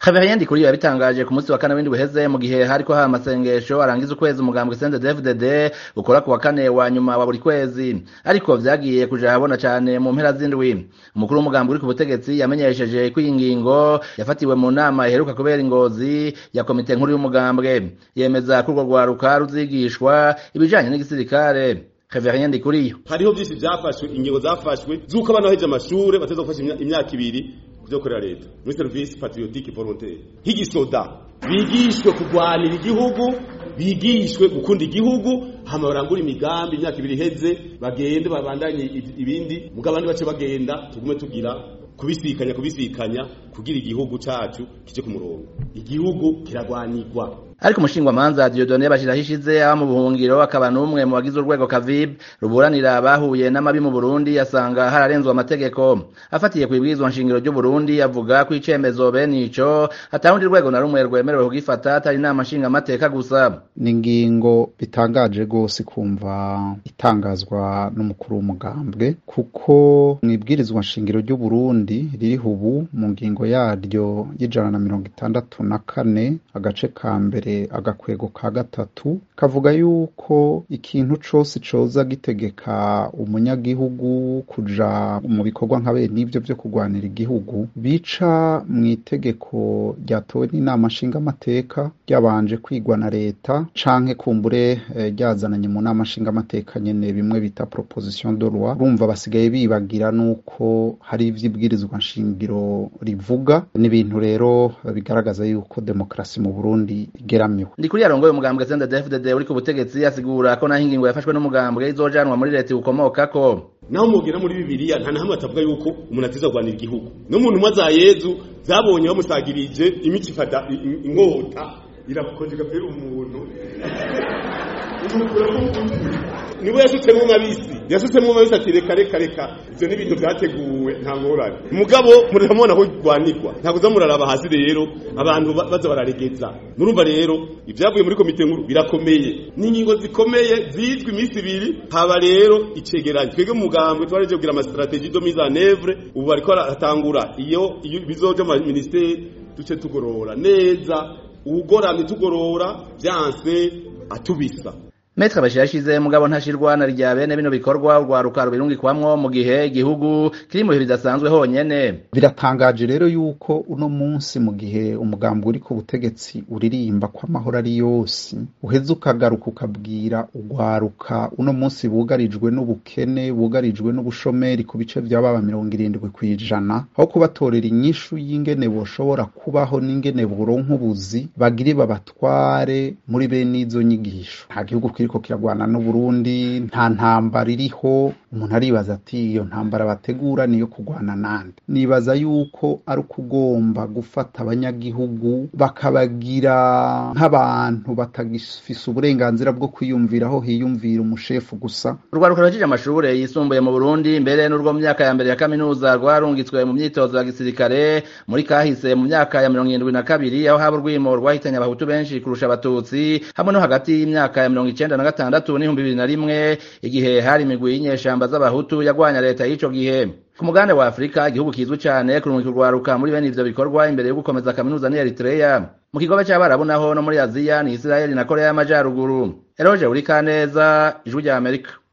Xavier Ndikuriyo yabitangaje ku munsi wa kane w'indwi uheze mu gihe hariko haba amasengesho arangiza ukwezi umugambwe CNDD-FDD ukora ku wa kane wa nyuma wa buri kwezi ariko vyagiye kuja habona cane mu mpera z'indwi umukuru w'umugambwe uri ku butegetsi yamenyesheje ko iyi ngingo yafatiwe mu nama iheruka kubera ingozi ya komite nkuru y'umugambwe yemeza ko urwo rwaruka ruzigishwa ibijanye n'igisirikare Xavier Ndikuriyo hariho byinshi byafashwe ingingo zafashwe z'uko abana baheje amashure bateza gufasha imyaka ibiri kuvyo korera leta muri service patriotique volontaire higisoda bigishwe kurwanira igihugu bigishwe gukunda igihugu hama barangura imigambi imyaka ibiri iheze bagende babandanye ibindi mugabo abandi bace bagenda tugume tugira kubisikanya kubisikanya kugira igihugu cacu kije ku murongo igihugu kiragwanirwa ariko umushingwamanza Dieudonne bashiraho ishize aba mu buhungiro akaba n'umwe mu bagize urwego Kavib ruburanira bahuye n'amabi mu Burundi yasanga hararenzwe amategeko afatiye kwibwirizwa nshingiro ry'u Burundi avuga ko icemezo bene ico atawundi rwego na rumwe rwemerewe kugifata atari inama nshinga amateka gusa ni ingingo bitangaje gose kumva itangazwa n'umukuru w'umugambwe kuko mwibwirizwa nshingiro ry'u Burundi ririho ubu mu ngingo yaryo y'ijana na mirongo itandatu na kane agace ka mbere agakwego ka gatatu kavuga yuko ikintu cose coza gitegeka umunyagihugu kuja mu bikorwa nka bene ivyo vyo kurwanira igihugu bica mu itegeko ryatowe n'inama nshingamateka ryabanje kwigwa na leta canke kumbure ryazananye mu nama nshingamateka nyene bimwe bita proposition de loi urumva basigaye bibagira nuko hari ivy'ibwirizwa nshingiro rivuga ni ibintu rero bigaragaza yuko demokrasi mu Burundi igeramiwe Ndikuri yarongoye umugambwe CNDD-FDD uri ku butegetsi asigura ko naho ingingo yafashwe n'umugambwe izojanwa muri leta ukomokako naho mubwira muri bibiliya nta nahamwe atavuga yuko umuntu atiza kurwanira igihugu n'umuntu umwe za yezu zabonye bamusagirije imico ifata inkota irakonje gapera umuntu niwe yasutsemo mabisi yasutsemo mabisi ati reka reka reka ivyo ni ibintu vyateguwe nta ngorane mugabo muramubona ko rwanirwa ntabwo uza muraraba hasi rero abantu baza bararegeza murumva rero ivyavuye muri komite nkuru birakomeye ni ingingo zikomeye zizwi iminsi ibiri haba rero icegeranyo twebwe mu mugambwe twareje kugira amastrategie de mise en œuvre ubu bariko baratangura iyo bizoja mu ministeri duce tugorora neza ugoramye tugorora vyanse atubisa Metre Bashir yashize mugabo ntashirwa na rya bene bino bikorwa urwaruka rubirungikwamwo mu gihe igihugu kiri mu bihe bidasanzwe honyene biratangaje rero yuko uno munsi mu gihe umugambi uri ku butegetsi uririmba ko amahoro ari yose uheze ukagaruka ukabwira urwaruka uno munsi bugarijwe n'ubukene bugarijwe n'ubushomeri ku bice vy'ababa mirongo irindwi kw'ijana aho kubatorera inyishu y'ingene boshobora kubaho n'ingene boronka ubuzi bagire babatware muri bene izo nyigisho nta gihugu kiriko kiragwana n'Uburundi nta ntambara iriho umuntu aribaza ati iyo ntambara bategura niyo kugwana nande nibaza yuko ari ukugomba gufata abanyagihugu bakabagira nk'abantu batagifise uburenganzira bwo kwiyumvira aho hiyumvira umushefu gusa urwaruka rwajije amashure yisumbuye mu Burundi mbere n'urwo mu myaka ya mbere ya kaminuza rwarungitswe mu myitozo ya gisirikare muri kahise mu myaka ya mirongo irindwi na kabiri aho haba urwimo rwahitanye abahutu benshi kurusha abatutsi hamwe no hagati y'imyaka ya mirongo icenda na gatandatu n'ibihumbi bibiri na rimwe igihe hari imigwi y'inyeshamba z'abahutu yagwanya leta y'ico gihe ku mugabane wa afurika igihugu kizwi cane kurungika urwaruka muri bene ivyo bikorwa imbere yo gukomeza kaminuza ni eritreya mu kigobe c'abarabu naho no muri aziya ni isirayeli na korea y'amajaruguru eroje uri kaneza ijwi rya amerika